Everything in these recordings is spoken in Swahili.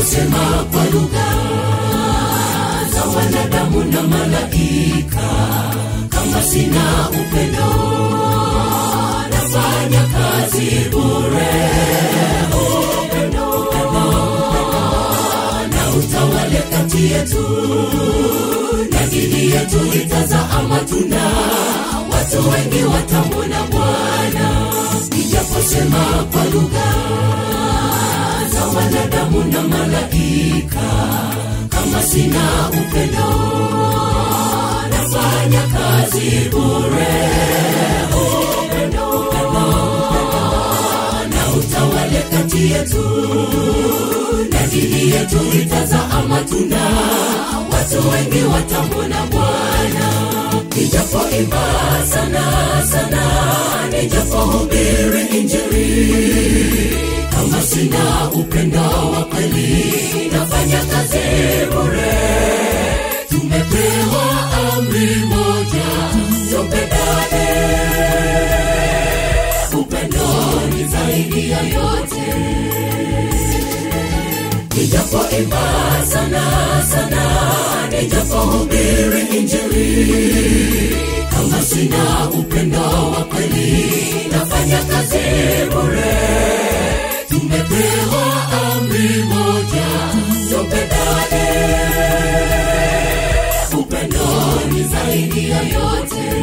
nijaposema kwa lugha za wanadamu na malaika kama sina upendo nafanya kazi bure upendo, upendo, na utawale kati yetu na dini yetu itazaa matunda watu wengi watamwona bwana nijaposema kwa lugha za wanadamu na malaika kama sina upendo nafanya kazi bure upendo, upendo, na utawale kati yetu na dini yetu itazaa matunda watu wengi watamwona bwana nijapoimba sana sana nijapohubiri injili kama sina upendo wa kweli nafanya kazi bure tumepewa amri moja tupendane upendo ni zaidi ya yote nijapoimba sana sana nijapohubiri injili kama sina upendo wa kweli nafanya kazi bure tumepewa amri moja tupendane upendo ni zaidi ya yote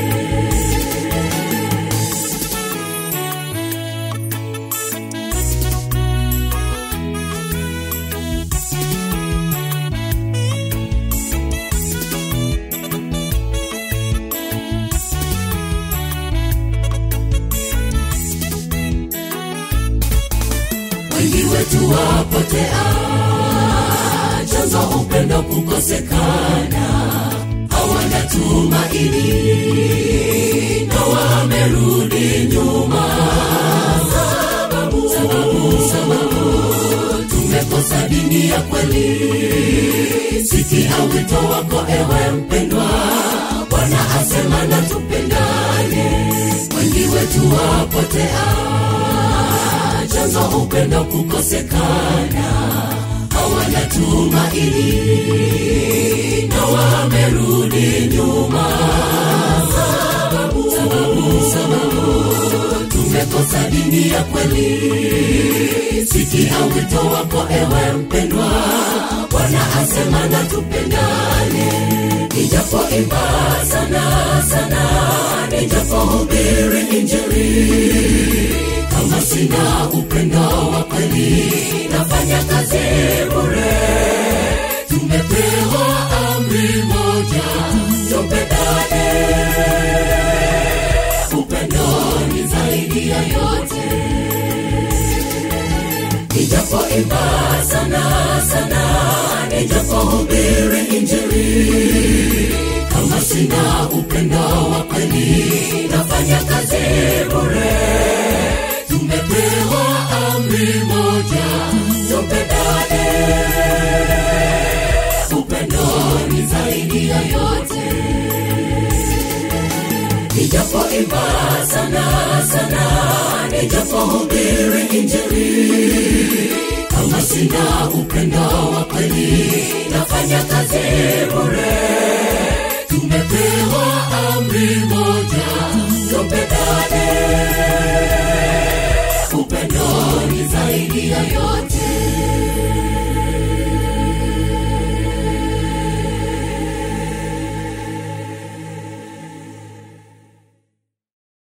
wengi wetu wapotea chanzo upendo kukosekana hawana tumaini na wamerudi nyuma sababu, sababu, sababu tumekosa dini ya kweli sikia wito wako ewe mpendwa bwana asema na tupendane wengi wetu wapotea chanzo upendo kukosekana hawana tumaini na wamerudi nyuma sababu, sababu, sababu tumekosa dini ya kweli sikia wito wako ewe mpendwa bwana asema na tupendane nijapoimba sana sana nijapohubiri injili kama sina upendo wa kweli nafanya kazi bure tumepewa amri moja tupendane upendo ni zaidi ya yote nijapoimba sana sana nijapohubiri injili kama sina upendo wa kweli nafanya kazi bure tumepewa amri moja tupendane upendo ni zaidi ya yote nijapoimba sana sana nijapohubiri injili kama sina upendo wa kweli nafanya kazi bure tumepewa amri moja tupendane